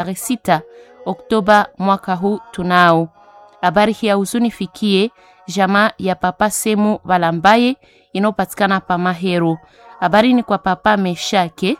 tarehe sita Oktoba mwaka huu tunao. Habari hii ya huzuni fikie jamaa ya papa Semu Balambaye inayopatikana pa Mahero. Habari ni kwa papa Meshake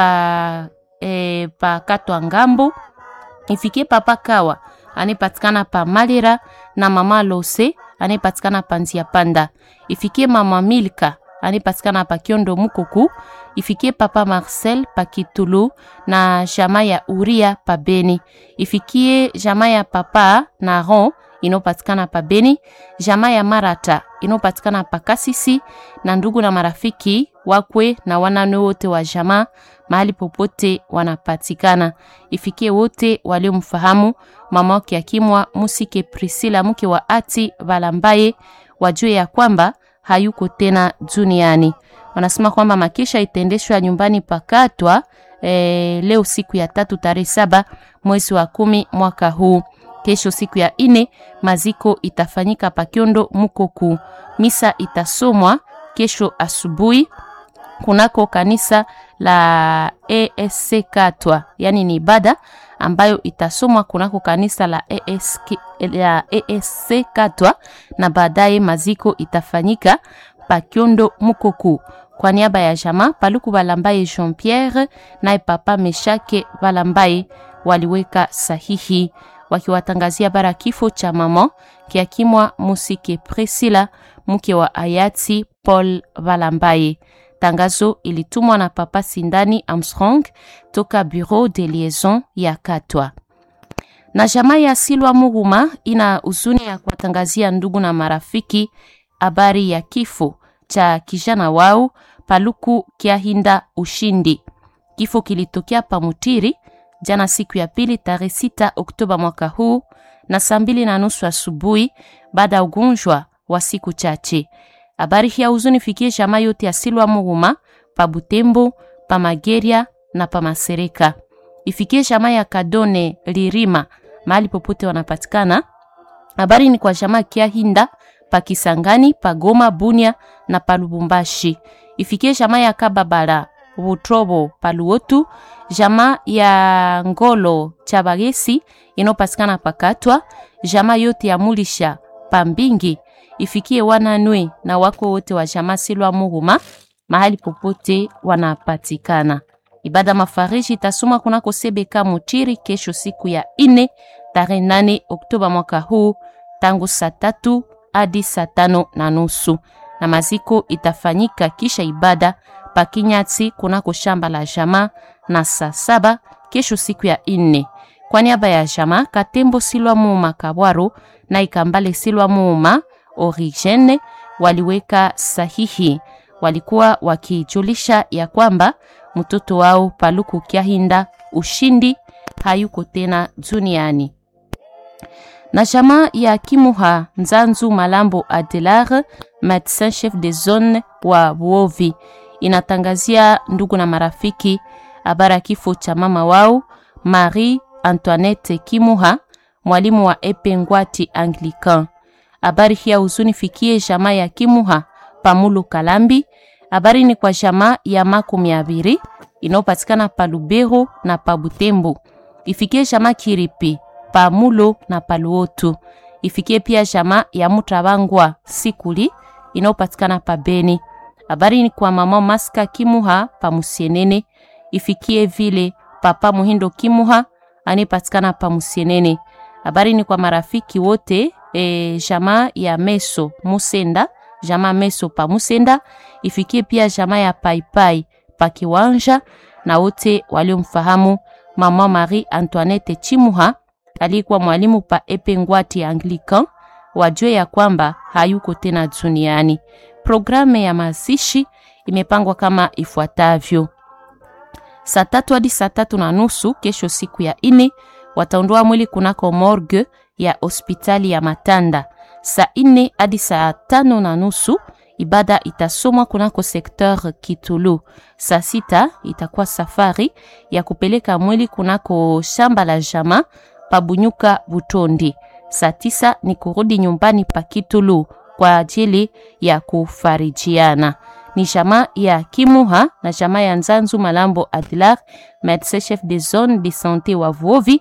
pa, e, pa Katwa Ngambo, ifikie papa Kawa anayepatikana pa Malira na mama Lose anayepatikana pa Nzia Panda, ifikie mama Milka anayepatikana pa Kiondo Mukuku, ifikie papa Marcel pa Kitulu na jamaa ya Uria pa Beni, ifikie jamaa ya papa Naron inayopatikana pa Beni, jamaa ya Marata inayopatikana pa Kasisi na ndugu na marafiki wakwe na wanane wote wa jamaa mahali popote wanapatikana. Ifikie wote waliomfahamu mama wake akimwa Musike Priscilla mke wa Ati Balambaye wajue ya kwamba hayuko tena duniani. Wanasema kwamba makisha itaendeshwa nyumbani pakatwa e, leo siku ya tatu tarehe saba mwezi wa kumi mwaka huu. Kesho siku ya ine maziko itafanyika Pakiondo Mukoku. Misa itasomwa kesho asubuhi kunako kanisa la ESC Katwa, yani ni ibada ambayo itasomwa kunako kanisa la ESC, la ESC Katwa, na baadaye maziko itafanyika Pakiondo Mukoku. Kwa niaba ya jamaa Paluku Balambaye Jean Pierre naye papa Meshake Balambaye waliweka sahihi wakiwatangazia bara kifo cha mama kiakimwa Musike Priscilla mke wa hayati Paul Balambaye. Tangazo ilitumwa na papa Sindani Armstrong toka Bureau de Liaison ya Katwa. Na jamaa ya Silwa Muruma ina huzuni ya kuwatangazia ndugu na marafiki habari ya kifo cha kijana wao Paluku Kiahinda Ushindi. Kifo kilitokea Pamutiri jana siku ya pili tarehe sita Oktoba mwaka huu na saa mbili na nusu asubuhi baada ya ugonjwa wa siku chache. Habari hii ya huzuni fikie jamaa yote ya Silwa Muruma pa Butembo, pa Mageria na pa Masereka. Ifikie jamaa ya Kadone Lirima mahali popote wanapatikana. Habari ni kwa jamaa Kiahinda pa Kisangani, pa Goma, Bunia na pa Lubumbashi. Ifikie jamaa ya Kababala Butrobo pa Luotu, jamaa ya Ngolo Chabagesi inayopatikana pakatwa, jamaa yote ya Mulisha pa Mbingi ifikie wananwe na wako wote wa jamaa Silwa Muhuma mahali popote wanapatikana. Ibada mafariji itasoma kunako Sebeka Mutiri kesho siku ya ine tarehe nane Oktoba mwaka huu tangu saa tatu hadi saa tano na nusu na maziko itafanyika kisha ibada pakinyati kunako shamba la jamaa na saa saba kesho siku ya ine. Kwa niaba ya jamaa Katembo Silwa Muuma Kabwaro na Ikambale Silwa Muuma Origene waliweka sahihi. Walikuwa wakijulisha ya kwamba mtoto wao Paluku Kiahinda Ushindi hayuko tena duniani. Na jamaa ya Kimuha Nzanzu Malambo Adelar, medecin chef de zone wa Buovi, inatangazia ndugu na marafiki habari ya kifo cha mama wao Marie Antoinette Kimuha, mwalimu wa Epengwati Anglican. Habari hii ya huzuni fikie jamaa ya Kimuha Pamulu Kalambi. Habari ni kwa jamaa ya makumi abiri inayopatikana pa Lubero na pa Butembo. Ifikie jamaa Kiripi Pamulo na Paluotu. Ifikie pia jamaa ya Mutabangwa Sikuli inayopatikana pa Beni. Habari ni kwa mama Maska Kimuha pa Musienene. Ifikie vile papa Muhindo Kimuha anayepatikana pa Musienene. Habari ni kwa marafiki wote e, jamaa ya Meso Musenda, jamaa Meso pa Musenda, ifikie pia jamaa ya Paipai pa Kiwanja na wote waliomfahamu mama Marie Antoinette Chimuha alikuwa mwalimu pa Epengwati Anglican, wajue ya kwamba hayuko tena duniani. Programu ya mazishi imepangwa kama ifuatavyo: saa tatu hadi saa tatu na nusu kesho, siku ya ine, wataondoa mwili kunako morgue ya hospitali ya Matanda. Saa ine hadi saa tano na nusu ibada itasomwa kunako sekteur Kitulu. Saa sita itakuwa safari ya kupeleka mwili kunako shamba la jama Pabunyuka Butondi. Saa tisa ni kurudi nyumbani pa Kitulu kwa ajili ya kufarijiana. Ni jamaa ya Kimuha na jamaa ya Nzanzu Malambo Adlar, medecin chef de zone de sante wa Vuovi